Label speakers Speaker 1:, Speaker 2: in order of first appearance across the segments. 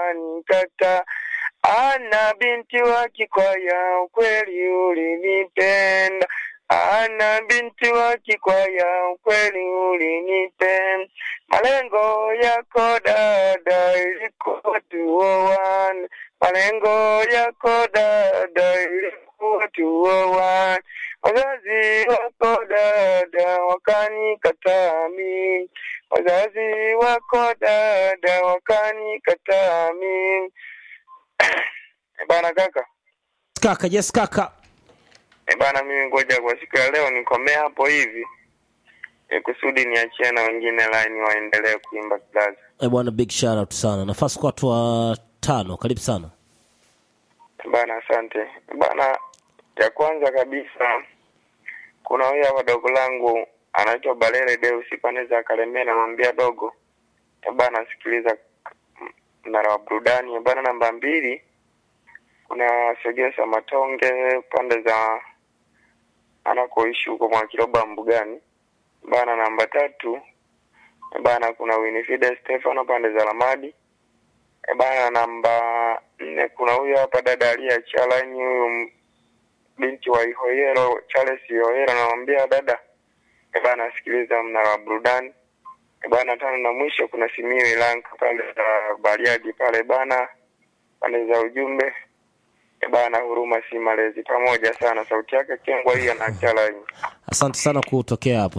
Speaker 1: wakanikata. Ana binti wa Kikwaya, ukweli ulinipenda. Ana binti wa Kikwaya, ukweli ulinipenda. Malengo yako dada ilikuwa tuoane, malengo yako dada ilikuwa tuoane. Wazazi wako dada wakanikataa mimi, wazazi wako dada wakanikataa mimi. Eh, Bana kaka,
Speaker 2: Kaka, yes kaka.
Speaker 1: eh, bana mimi ngoja kwa siku ya leo nikomee hapo hivi eh, kusudi niachie na wengine line waendelee kuimba kilaza.
Speaker 2: Eh, bwana big shout out sana. Nafasi kwa watu wa tano. Karibu sana.
Speaker 1: Bana, asante bana. Ya kwanza kabisa, kuna huyu hapa dogo langu anaitwa Balele Deus pande za Kalemera, namwambia dogo eh, bana, sikiliza mnara wa burudani eh, bana. Namba mbili, kuna Segesa Matonge pande za anakoishi huko Mwakiroba Mbugani bana. Namba tatu eh, bana, kuna Winifrida Stefano pande za Lamadi Eh, bana namba nne kuna huyu hapa dada aliyeachia laini huyu m- binti wa Ihoyero Charles Ihoyero anamwambia dada eh, bana sikiliza mnara wa burudani eh, bana tano na mwisho kuna Simiyu Ilanka pale za Bariadi pale bana pande za ujumbe eh, bana huruma si malezi pamoja sana sauti yake kengwa hii anaachia laini
Speaker 2: Asante sana kutokea hapo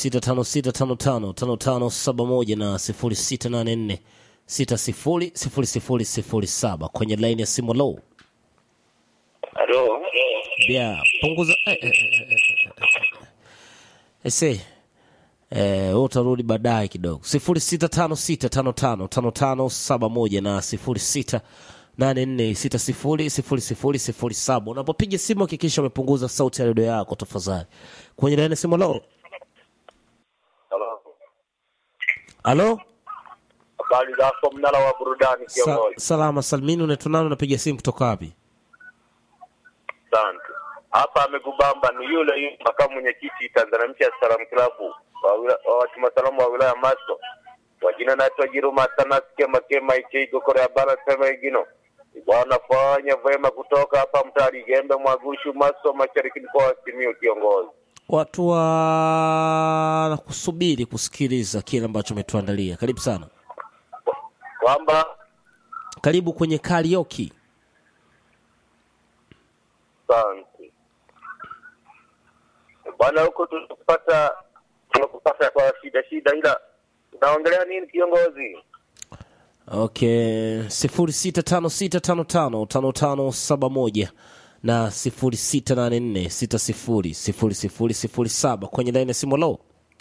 Speaker 2: 0656555571 na 0684600007 kwenye line ya simu low.
Speaker 1: Halo
Speaker 2: Yeah, punguza eh, eh, eh, eh, eh. Ese eh, wewe utarudi baadaye kidogo 0656555571 na 0684600007 unapopiga simu hakikisha umepunguza sauti ya redio yako tafadhali kwenye line ya simu low.
Speaker 3: Halo.
Speaker 2: Halo?
Speaker 3: Habari zako mnara wa burudani
Speaker 2: Sa
Speaker 3: kiongozi.
Speaker 2: salama salmini unatunana unapiga simu kutoka wapi?
Speaker 3: Asante. Hapa amekubamba ni yule yule makamu mwenyekiti Tanzania Mpya Salam Club wa wila- wa watu masalamu wa wilaya Maso. Kwa jina naitwa Jiruma Tanas Kema Kema Icheigo Korea Bara sema igino. Wanafanya vyema kutoka hapa mtari Gembe Mwagushu Maso Mashariki mkoa wa Simiyu kiongozi.
Speaker 2: Watu wa kusubiri kusikiliza kile ambacho umetuandalia. Karibu sana.
Speaker 3: Kwamba
Speaker 2: Karibu kwenye karaoke.
Speaker 3: Asante bwana, huko tunakupata tunakupata kwa shida shida, ila unaongelea nini kiongozi?
Speaker 2: Okay, sifuri sita tano sita tano tano tano tano saba moja na sifuri sita nane nne sita sifuri sifuri sifuri sifuri saba kwenye laini ya simu. Lo,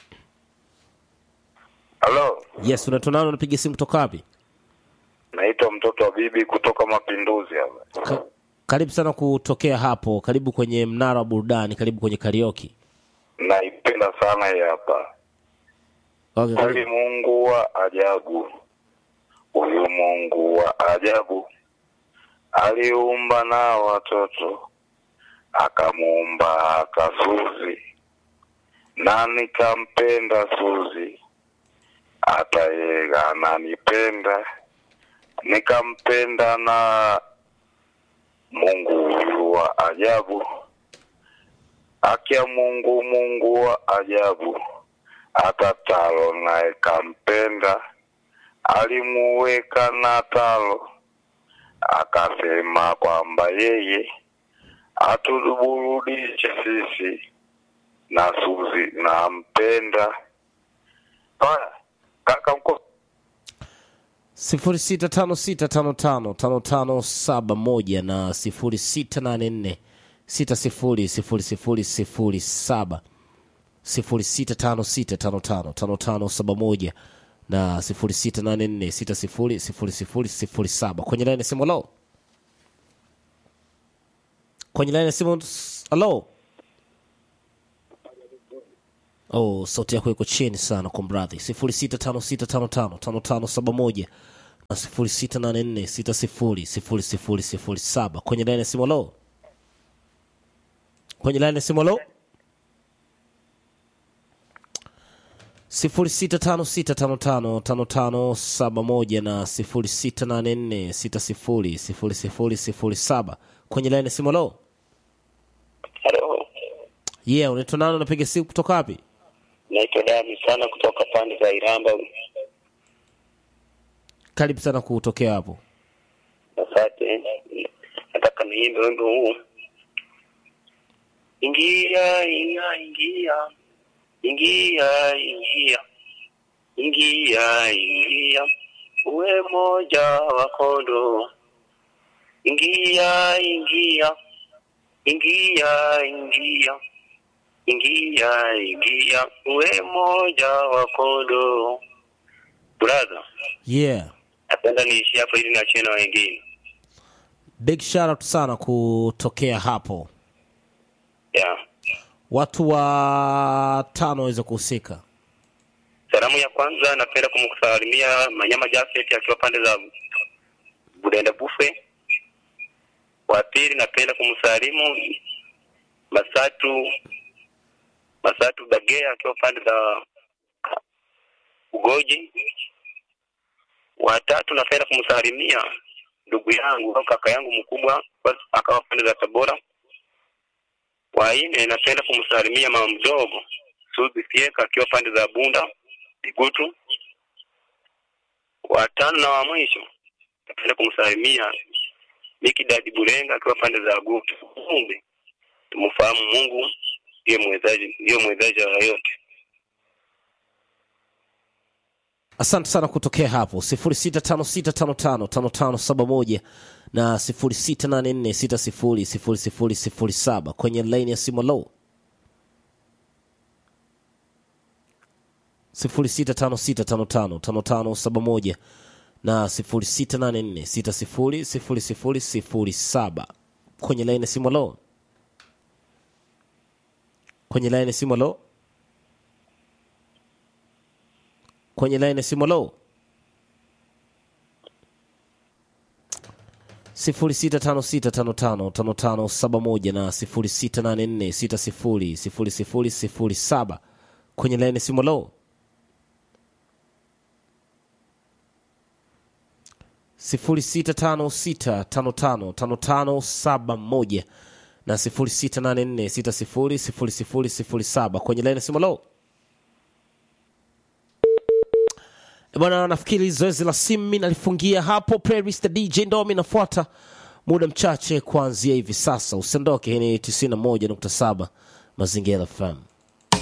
Speaker 3: Halo,
Speaker 2: yes, unatonana, unapiga simu kutoka wapi?
Speaker 3: naitwa mtoto wa bibi kutoka Mapinduzi hapa.
Speaker 2: Ka karibu sana kutokea hapo. Karibu kwenye mnara wa burudani, karibu kwenye karaoke.
Speaker 3: Naipenda sana hii hapa.
Speaker 2: Okay,
Speaker 3: Kweli
Speaker 2: karibu.
Speaker 3: Mungu wa ajabu, huyu Mungu wa ajabu aliumba na watoto, akamuumba hata Suzi, na nikampenda Suzi, hata yeye ananipenda, nikampenda na Mungu huyu wa ajabu, akia Mungu, Mungu wa ajabu hata Talo naye kampenda, alimuweka na Talo, akasema kwamba yeye atuburudishe sisi na Suzi nampenda. Haya, kaka mko
Speaker 2: sifuri sita tano sita tano tano tano tano saba moja na sifuri sita nane nne sita sifuri sifuri sifuri sifuri saba sifuri sita tano sita tano tano tano tano saba moja na sifuri sita nane nne sita sifuri sifuri sifuri sifuri saba kwenye laini ya simu. Halo, kwenye laini ya simu. Halo. Oh, sauti yako iko chini sana kwa mradhi. sifuri sita tano sita tano tano tano tano saba moja na sifuri sita nane nne sita sifuri sifuri sifuri sifuri saba kwenye laini ya simu. Halo, kwenye laini ya simu. Halo. 0656555571 na 0684600007 kwenye laini ya simu. Lo,
Speaker 4: Halo,
Speaker 2: yeah, unaitwa nani? Unapiga simu kutoka wapi?
Speaker 4: naitwa Dami sana kutoka pande za Iramba.
Speaker 2: Karibu sana kutokea hapo.
Speaker 4: Asante, nataka niimbe wimbo huu. Ingia, ingia, ingia, ingia, ingia, ingia, ingia, uwe moja wa kondoo. Ingia, ingia, ingia, ingia, ingia, ingia, uwe moja wa kondoo. Brother,
Speaker 2: Yeah,
Speaker 4: napenda niishi hapo ili niachie na wengine.
Speaker 2: big shout out sana kutokea hapo.
Speaker 4: Yeah.
Speaker 2: Watu wa tano waweze kuhusika.
Speaker 4: Salamu ya kwanza napenda kumsalimia Manyama Jafet akiwa pande za Budenda Bufe. Wa pili napenda kumsalimu Masatu Masatu Bagea akiwa pande za Ugoji. Wa tatu napenda kumsalimia ndugu yangu au kaka yangu mkubwa akawa pande za Tabora. Wa nne napenda kumsalimia mama mdogo Suzi Fieka akiwa pande za Bunda Bigutu. Wa tano na wa mwisho napenda kumsalimia Miki Dadi Bulenga akiwa pande za Gutu. Kumbe tumfahamu Mungu ndiye mwezaji, ndiyo mwezaji wa yote.
Speaker 2: Asante sana kutokea hapo 0656555571 na 0684600007 kwenye laini ya simu low 0656555571 na 0684600007 kwenye laini ya simu low kwenye laini ya simu low kwenye laini ya simu low sifuri sita tano sita tano tano tano tano saba moja na sifuri sita nane nne sita sifuri sifuri sifuri sifuri saba kwenye laini ya simu low sifuri sita tano sita tano tano tano tano saba moja na sifuri sita nane nne sita sifuri sifuri sifuri sifuri saba kwenye laini ya simu low Eh, bwana nafikiri zoezi la simu nalifungia hapo playlist the dj ndo inafuata muda mchache kuanzia hivi sasa usiondoke hii ni 91.7 mazingira fm